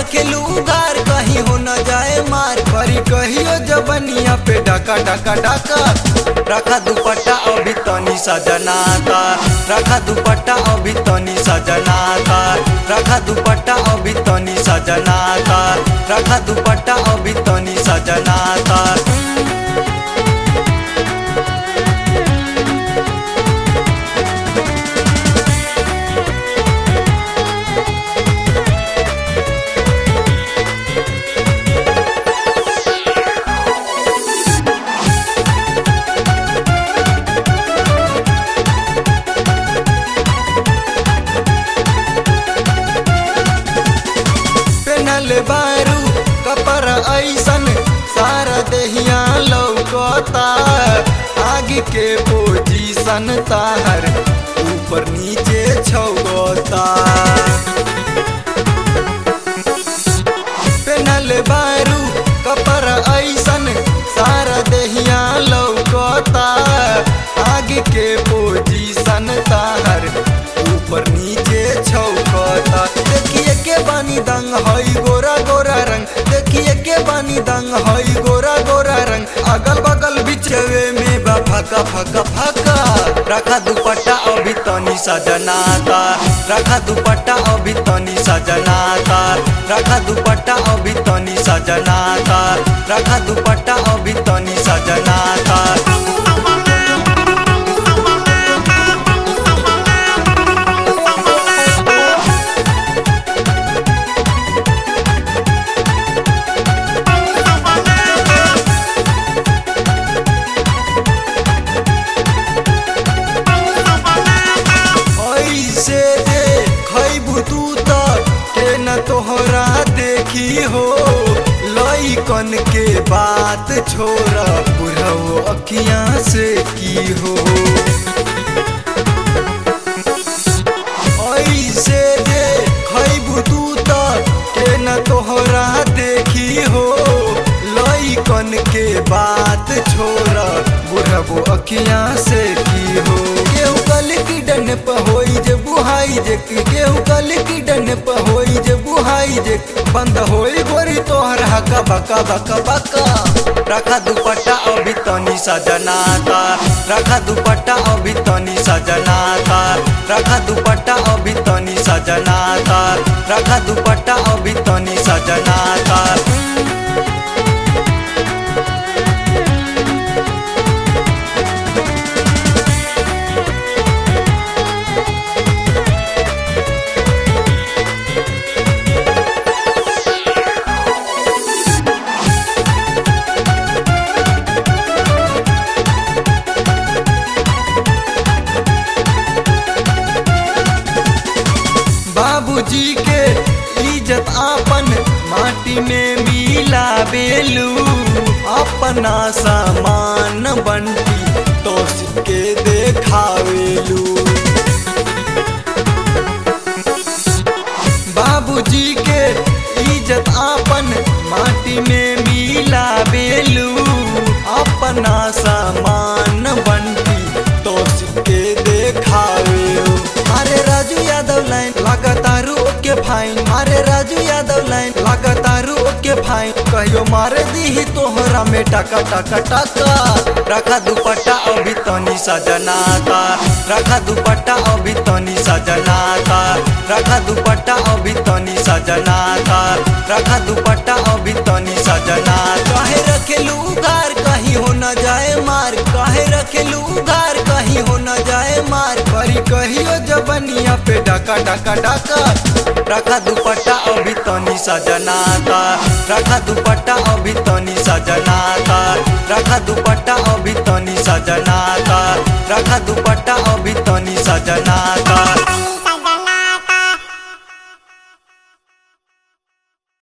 रखेलू उगार कहीं हो न जाए मार परी कहियो जबनिया पे डका डका डका रखा दुपट्टा अभी तनी सजनाता रखा दुपट्टा अभी तनी सजनाता रखा दुपट्टा अभी तनी सजनाता रखा दुपट्टा अभी तनी सजनाता पेनल बारू कपर ऐसन सारा देहिया लौकता आगे के पोजीशन ताहर ऊपर नीचे छौता पेनल बारू कपर ऐसन सारा देहिया लौकता आगे के पोजीशन ताहर ऊपर नीचे छौकता देखिए के बानी दंग हई गोरा गोरा रंग देखिए के बानी दंग हई गोरा गोरा रंग अगल बगल बिछवे में बा फका फका फका रखा दुपट्टा अभी तनी सजनाता रखा दुपट्टा अभी तनी सजनाता रखा दुपट्टा अभी तनी सजनाता रखा दुपट्टा अभी तनी सजनाता ऐसे दे खैबू तू त के न तोहरा देखी हो लइकन के बात छोड़ बुढ़ऊ अखियां से की हो ऐसे दे खैबू तू त के न तोहरा देखी हो लइकन के बात छोड़ बुढ़ऊ अखियां से की हो केहू कल की डन पे होई जे बुहाई जे केहू कल की डन पे होई जे बुहाई जे बंद होई गोरी तोहर हका बका बका बका रखा दुपट्टा अभी तनी सजनाता रखा दुपट्टा अभी तनी सजनाता रखा दुपट्टा अभी तनी सजनाता रखा दुपट्टा अभी तनी सजनाता बाबूजी के इज्जत आपन माटी में मिला बेलू अपना सामान बंटी तो के देखावेलू बाबूजी के इज्जत आपन माटी में मिला बेलू अपना सामान बंटी तो के देखावेलू अरे राजू यादव लाइन लगातारू ओके फाइन अरे राजू यादव लाइन लगातारू ओके फाइन कहियो मारे दी तोहरा में टका टका टका रखा दुपट्टा अभी तनी सजनाता रखा दुपट्टा अभी तनी सजनाता रखा दुपट्टा अभी तनी सजनाता रखा दुपट्टा अभी तनी सजनाता काहे रखेलू उगार कहीं हो न जाए मार काहे रखेलू उगार कहीं हो न जाए मार परी कहियो जबनिया पे डका डका डका रखा दुपट्टा अभी तनी सजनाता रखा दुपट्टा अभी तनी सजनाता रखा दुपट्टा अभी तनी सजनाता रखा दुपट्टा अभी तनी सजनाता